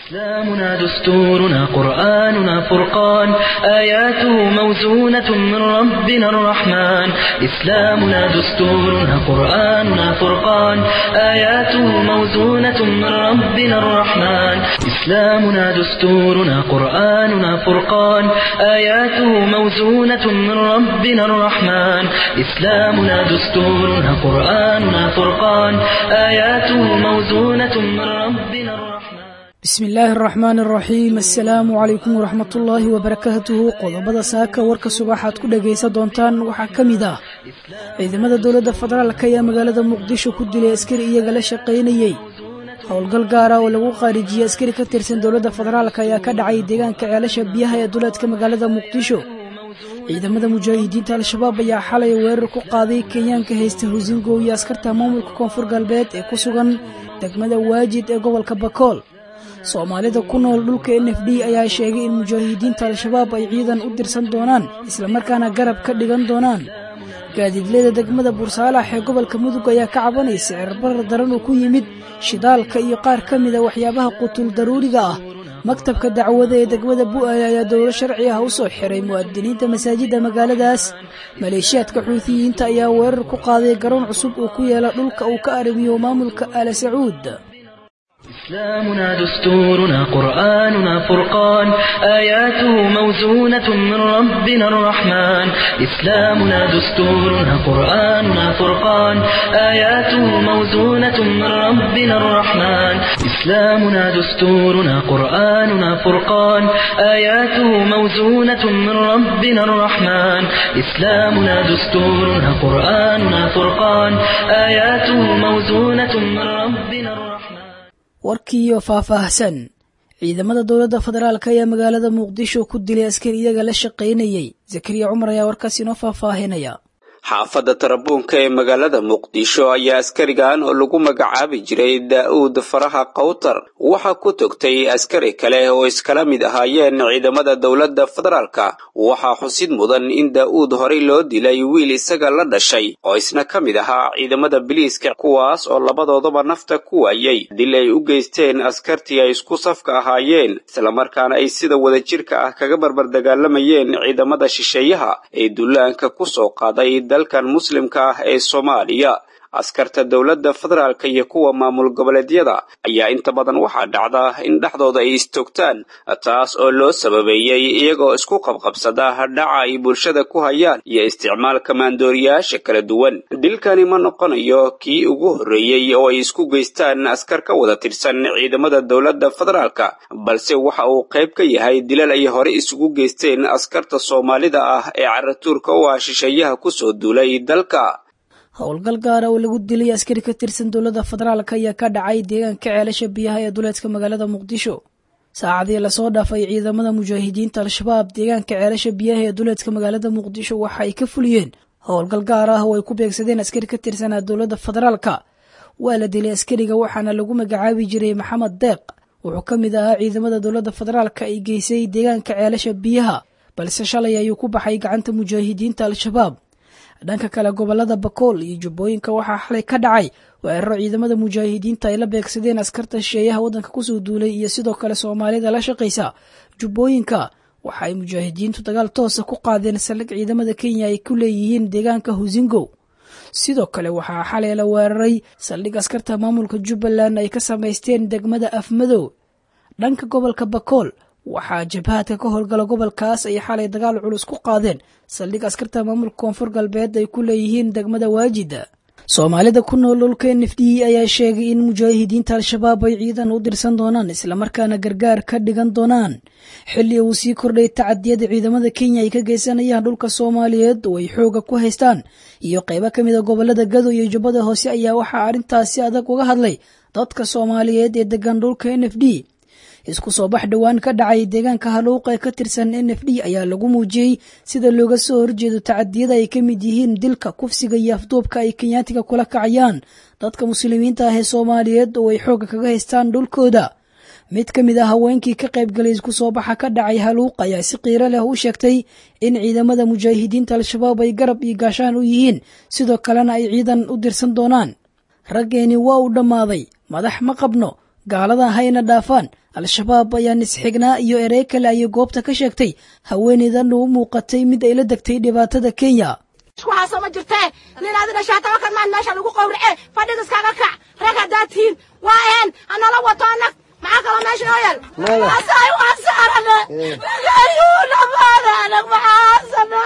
إسلامنا دستورنا قرآننا فرقان آياته موزونة من ربنا الرحمن إسلامنا دستورنا قرآننا فرقان آياته موزونة من ربنا الرحمن إسلامنا دستورنا قرآننا فرقان آياته موزونة من ربنا الرحمن إسلامنا دستورنا قرآننا فرقان آياته موزونة من ربنا الرحمن bismi illaahi araxmaan araxiim assalaamu calaykum waraxmatullaahi wabarakaatuhu qodobada saaka warka subaxaad ku dhagaysan doontaan waxaa ka mid ah ciidamada dowladda federaalka ayaa magaalada muqdisho ku dilay askari iyaga la shaqaynayey howlgal gaara oo lagu qaarijiyey askari ka tirsan dowladda federaalk ayaa ka dhacay deegaanka ceelasha biyaha ee duleedka magaalada muqdisho ciidamada mujaahidiinta al-shabaab ayaa xalay weerar ku qaaday kenyaanka haysta husingow iyo askarta maamulka koonfur galbeed ee ku sugan degmada waajid ee gobolka bakool soomaalida ku nool dhulka n f d ayaa sheegay in mujaahidiinta al-shabaab ay ciidan u dirsan doonaan islamarkaana garab ka dhigan doonaan gaadiidleyda degmada bursaalax ee gobolka mudug ayaa ka cabanaysa cirbarar daran uu ku yimid shidaalka iyo qaar ka mida waxyaabaha qutul daruuriga ah maktabka dacwada ee degmada bu'aale ayaa dowlo sharci ah u soo xiray mu'adiniinta masaajidda magaaladaas maleeshiyaadka xuutiyiinta ayaa weerar ku qaaday garoon cusub uu ku yeela dhulka uu ka arrimiyo maamulka aala sacuud إسلامنا دستورنا قرآننا فرقان آياته موزونة من ربنا الرحمن إسلامنا دستورنا قرآننا فرقان آياته موزونة من ربنا الرحمن إسلامنا دستورنا قرآننا فرقان آياته موزونة من ربنا الرحمن إسلامنا دستورنا قرآننا فرقان آياته موزونة من ربنا الرحمن warkiiyo faahfaahsan ciidamada dowladda federaalk ayaa magaalada muqdisho ku dilay askari iyaga la shaqaynayey zakariya cumar ayaa warkaas inoo faahfaahinaya xaafadda tarabuunka ee magaalada muqdisho ayaa askarigan oo lagu magacaabi jiray daa'uud faraha kawtar waxaa ku togtay askari kale oo iskala mid ahaayeen ciidamada dowladda federaalka waxaa xusid mudan in daa'uud horey loo dilay wiil isaga la dhashay oo isna ka mid ahaa ciidamada biliiska kuwaas oo labadoodaba nafta ku waayey dil ay u geysteen askartii ay isku safka ahaayeen islamarkaana ay sida wadajirka ah kaga barbardagaalamayeen ciidamada shisheeyaha ee dullaanka ku soo qaaday dalkan muslimka ah ee soomaaliya askarta dowladda federaalka iyo kuwa maamul goboleedyada ayaa inta badan waxaa dhacda in dhexdooda ay istoogtaan taas oo loo sababeeyey iyagoo isku qabqabsada dhaca ay bulshada ku hayaan iyo isticmaalka maandooriyaasha kala duwan dilkani ma noqonayo kii ugu horreeyey oo ay isku geystaan askar ka wada tirsan ciidamada dowladda federaalka balse waxa uu qayb ka yahay dilal ay hore isugu geysteen askarta soomaalida ah ee caratuurka u ah shisheeyaha kusoo duulay dalka howlgal gaara oo lagu dilay askari ka tirsan dowladda federaalk ayaa ka dhacay deegaanka ceelasha biyaha ee duleedka magaalada muqdisho saacadii lasoo dhaafay ciidamada mujaahidiinta al-shabaab deegaanka ceelasha biyaha ee duleedka magaalada muqdisho waxa ay ka fuliyeen howlgal gaar ah oo ay ku beegsadeen askari ka tirsanaa dowladda federaalka waa la dilay askariga waxaana lagu magacaabi jiray maxamed deeq wuxuu ka mid ahaa ciidamada dowladda federaalka ay geysay deegaanka ceelasha biyaha balse shalay ayuu ku baxay gacanta mujaahidiinta al-shabaab dhanka kale gobolada bakool iyo jubbooyinka waxaa xalay ka dhacay weeraro ciidamada mujaahidiinta ay la beegsadeen askarta shisheeyaha waddanka kusoo duulay iyo sidoo kale soomaalida la shaqaysa jubbooyinka waxa ay mujaahidiintu dagaal toosa ku qaadeen saldhig ciidamada kenya ay ku leeyihiin deegaanka husingow sidoo kale waxaa xalay la weeraray saldhig askarta maamulka jubbaland ay ka samaysteen degmada afmadow dhanka gobolka bakool waxaa jabhadka ka howlgala gobolkaas ay xalay dagaal culus ku qaadeen saldhig askarta maamulka koonfur galbeed ay ku leeyihiin degmada waajida soomaalida ku nool dhulka n f d ayaa sheegay in mujaahidiinta al-shabaab ay ciidan u dirsan doonaan islamarkaana gargaar ka dhigan doonaan xilli uu sii kordhay tacadiyada ciidamada kenya ay ka geysanayaan dhulka soomaaliyeed oo ay xooga ku haystaan iyo qaybo ka mid a gobolada gado iyo jubbada hoose ayaa waxaa arrintaasi adag uga hadlay dadka soomaaliyeed ee degan dhulka n f d isku soo bax dhowaan ka dhacay deegaanka haluuq ee ka tirsan n f d ayaa lagu muujiyey sida looga soo horjeedo tacadiyada ay ka mid yihiin dilka kufsiga iyo afduubka ay kenyaatiga kula kacayaan dadka muslimiinta ah ee soomaaliyeed oo ay xoogga kaga haystaan dhulkooda mid ka mid ah haweenkii ka qaybgalay isku soo baxa ka dhacay haluuq ayaa si qiiro leh u sheegtay in ciidamada mujaahidiinta al-shabaab ay garab iyo gaashaan u yihiin sidoo kalena ay ciidan u dirsan doonaan raggeeni waa uu dhammaaday madax ma qabno gaalada hayna dhaafaan al-shabaab ayaa nisxignaa iyo erey kale ayay goobta ka sheegtay haweeneydan u muuqatay mid ay la degtay dhibaatada kenya waxaasoo ma jirtee nin adi dhashaa tabakan maan meesha lagu qowrace fadhiga iskaga kac rag haddaad tihiin waa ahen hanala wato anag maxaa kaloo meesha noo yaal asaay waan saarane ayuu dhamaane anag maxaasana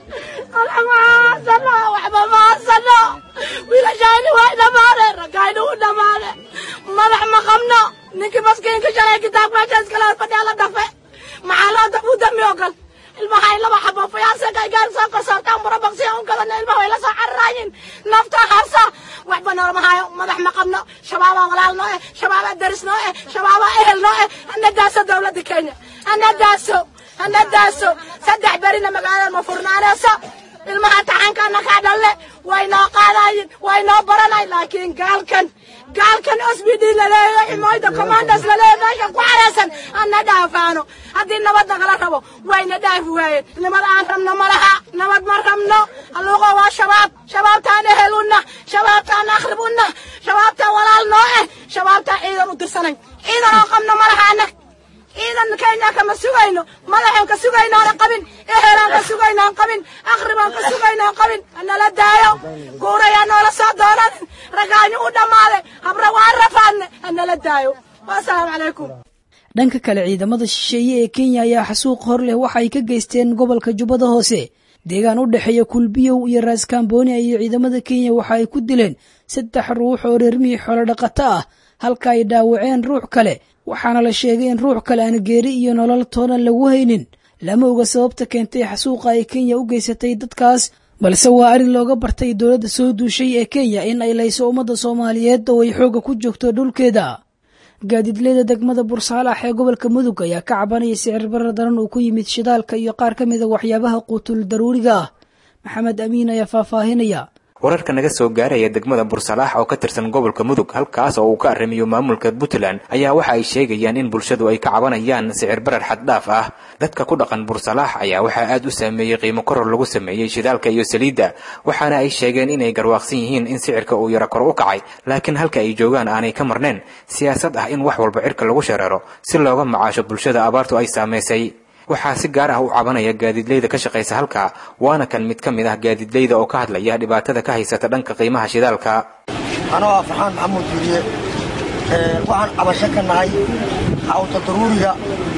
anag maxaasana waxba maasano wiilashayni way dhamaane raggayni u dhamaane madax ma qabno ninkii maskiinka shalay kitaab meesha iskala fadhiya la dhafe maxaa loo dab u dami ogal ilmaha ay laba xabo fayaansa gaar soo korsoortaan murabaqsi un kadana ilmaha way la soo cararaayin nafta harsa waxba noolama hayo madax ma qabno shabaabaa walaal noo eh shabaabaa daris noo eh shabaabaa ehel noo eh hana daaso dowladda kenya hana daaso hana daaso saddex berina magaalada ma furnaanayso ilmaha taxankana kaa dhalle way noo qaadayin way noo baranay laakiin gaalkan gaalkan sbd laleeyo ximoyda commandos laleeyo meesha ku xareysan ana dhaafaano haddii nabad nagala rabo wayna dhaafi waayeen nimad aan rabno ma laha nabad ma rabno halluuqo waa shabaab shabaabtaan ehel una shabaabtaan akhrib una shabaabtaan walaal noo eh shabaabtaan ciidan u dirsanay ciidan oo qabno ma laha anag ciidan kenya kama sugayno madaxaan ka sugayno aan qabin ehelaan ka sugayno aan qabin akhribaan ka sugayno aan qabin hanala daayo guurayaa noola soo doonanin ragaanyo u dhammaaday habra waan rafaadne hanala daayo wasalaamu calaykum dhanka kale ciidamada shisheeye ee kenya ayaa xasuuq hor leh waxa ay ka geysteen gobolka jubbada hoose deegaan u dhexeeya kulbiyow iyo raaskambooni iyo ciidamada kenya waxa ay ku dileen saddex ruux oo reermihii xoolo dhaqato ah halka ay dhaawaceen ruux kale waxaana la sheegay in ruux kale aan geeri iyo nolol toonan lagu haynin lama oga sababta keentay xasuuqa ay kenya u geysatay dadkaas balse waa arrin looga bartay dowladda soo duushay ee kenya in ay layso ummadda soomaaliyeed oo ay xoogga ku joogto dhulkeeda gaadiidleyda degmada bursaalax ee gobolka mudug ayaa ka cabanaya sicir barar daran uu ku yimid shidaalka iyo qaar ka mida waxyaabaha quutul daruuriga ah maxamed amiin ayaa faahfaahinaya wararka naga soo gaaraya degmada bursalaax oo ka tirsan gobolka mudug halkaas oo uu ka arrimiyo maamulka puntland ayaa waxa ay sheegayaan in bulshadu ay ka cabanayaan sicir barar xaddhaaf ah dadka ku dhaqan bursalaax ayaa waxaa aad u saameeyey qiimo koror lagu sameeyey shidaalka iyo saliidda waxaana ay sheegeen inay garwaaqsan yihiin in sicirka uu yaro kor u kacay laakiin halka ay joogaan aanay ka marnayn siyaasad ah in wax walba cirka lagu shareero si looga macaasho bulshada abaartu ay saamaysay waxaa si gaar ah u cabanaya gaadiidleyda ka shaqaysa halkaa waana kan mid ka mid ah gaadiidleyda oo ka hadlaya dhibaatada ka haysata dhanka qiimaha shidaalka anoo ah farxaan maxamuud juuriye waxaan cabasho ka nahay cawta daruuriga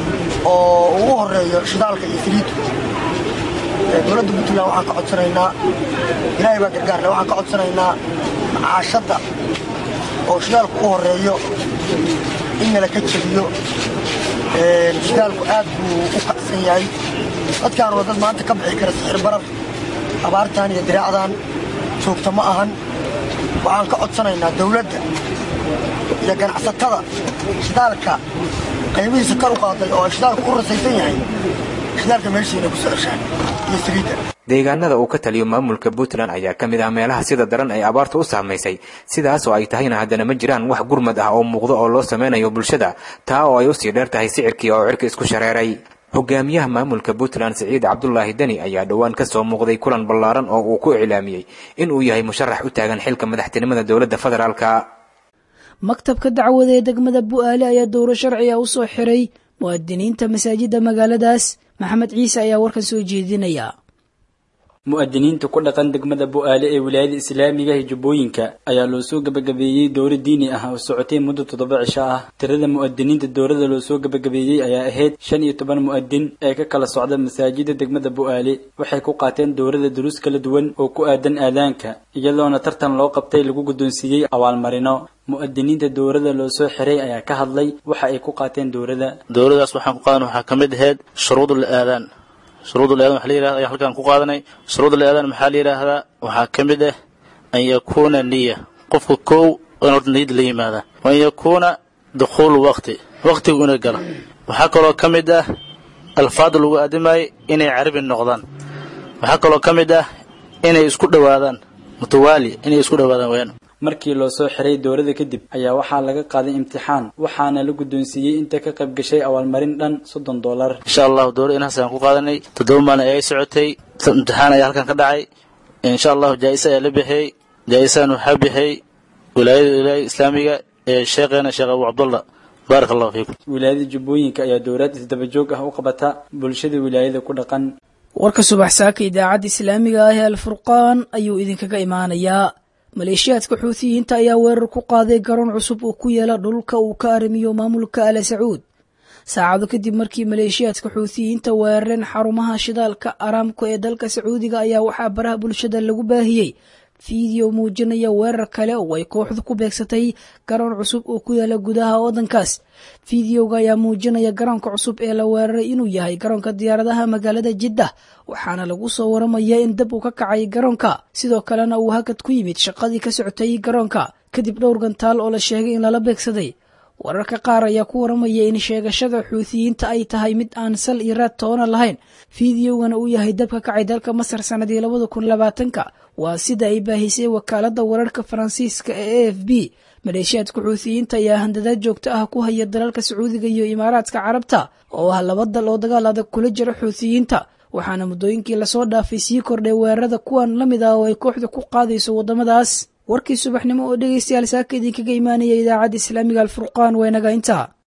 oo ugu horeeyo shidaalka iyo saliiddu dowladda puntland waxaan ka codsanaynaa ilaahay baa gargaarle waxaan ka codsanaynaa macaashadda oo shidaalku u horeeyo in nala ka jebiyo shidaalku aad buu u kacsan yahay dadkaan waa dad maanta ka bixi kara sixir barar abaartan iyo diraacdan joogta ma ahan waxaan ka codsanaynaa dawladda iyo ganacsatada shidaalka qaybihiisa kar u qaaday oo ay shidaalku u rasaysan yahay shidaalka meeshiina ku soo ceshaan iyo saliidda deegaanada uu ka taliyo maamulka puntland ayaa ka mid ah meelaha sida daran ay abaartu u saamaysay sidaas oo ay tahayna haddana ma jiraan wax gurmad ah oo muuqdo oo loo sameynayo bulshada taa oo ay usii dheer tahay sicirkii oo cirka isku shareeray hogaamiyaha maamulka puntland siciid cabdulaahi deni ayaa dhowaan ka soo muuqday kulan ballaaran oo uu ku iclaamiyey inuu yahay musharax u taagan xilka madaxtinimada dowladda federaalka maktabka dacwada ee degmada bu'aale ayaa dowro sharci ah u soo xiray mu'adiniinta masaajidda magaaladaas maxamed ciise ayaa warkan soo jeedinaya mu'adiniinta ku dhaqan degmada bu'aale ee wilaayada islaamiga ee jubbooyinka ayaa loo soo gebagabeeyey dowro diini ah oo socotay muddo toddoba cisho ah tirada mu'adiniinta dowrada loo soo gebagabeeyey ayaa ahayd shan iyo toban mu'adin ee ka kala socda masaajida degmada bu'aale waxay ku qaateen dowrada duruus kala duwan oo ku aadan aadaanka iyadoona tartan loo qabtay lagu guddoonsiiyey abaalmarino mu'adiniinta dowrada loo soo xiray ayaa ka hadlay waxa ay ku qaateen dowrada dowladaas waxaan ku qaadan waxaa ka mid ahayd shuruudul aadaan shuruudul aadaan waxa la yirahda ayaa halkaan ku qaadanay shuruudul aadaan maxaa la yidhaahdaa waxaa ka mid ah an yakuuna niya qofka kow in horta niyad la yimaada wa an yakuuna dukhuulu waqti waqtigu inay gala waxaa kaloo ka mid ah alfaada lagu aadimayo inay carabi noqdaan waxaa kaloo ka mid ah inay isku dhowaadaan mutawaali inay isku dhowaadaan wayaan markii loo soo xiray dowrada kadib ayaa waxaa laga qaaday imtixaan waxaana la guddoonsiiyey inta ka qayb gashay abaalmarin dhan soddon dollar insha allahu dowlad inahaas ayaan ku qaadanay toddoba maalin ayay socotay imtixaan ayaa halkan ka dhacay insha allahu jaa-isa ayaa la bixiyey jaa-isaan waxaa bixiyey wilaayada wilaayada islaamiga sheekheena sheekh abu cabdullah baaraka allahu fiikum wilaayada jubbooyinka ayaa dowlad isdaba joog ah u qabata bulshada wilaayada ku dhaqan warka subax saaka idaacadda islaamiga ah ee alfurqaan ayuu idinkaga imaanayaa maleeshiyaadka xuutiyiinta ayaa weerar ku qaaday garoon cusub oo ku yaala dhulka uu ka arrimiyo maamulka ala sacuud saacado kadib markii maleeshiyaadka xuutiyiinta weerareen xarumaha shidaalka araamko ee dalka sacuudiga ayaa waxaa baraha bulshada lagu baahiyey fiideo muujinaya weerar kale oo ay kooxdu ku beegsatay garoon cusub oo ku yaala gudaha waddankaas fideoga ayaa muujinaya garoonka cusub ee la weeraray inuu yahay garoonka diyaaradaha magaalada jiddah waxaana lagu soo waramaya in dab uu ka kacay garoonka sidoo kalena uu hakad ku yimid shaqadii ka socotay garoonka kadib dhowr gantaal oo la sheegay in lala beegsaday wararka qaar ayaa ku waramaya in sheegashada xuutiyiinta ay tahay mid aan sal iyo raad toona lahayn fideogana uu yahay dab ka kacay dalka masar sanadii labada kun labaatanka waa sida ay baahisay wakaalada wararka faransiiska ee a f b maleeshiyaadka xuutiyiinta ayaa handadaad joogto ah ku haya dalalka sacuudiga iyo imaaraadka carabta oo ah laba dal oo dagaal adag kula jira xuutiyiinta waxaana muddooyinkii lasoo dhaafay sii kordhay weerarada kuwan la mid ah oo ay kooxda ku qaadayso waddamadaas warkii subaxnimo oo dhegaystayaal saaka idinkaga imaanaya idaacadda islaamiga alfurqaan waa inaga intaa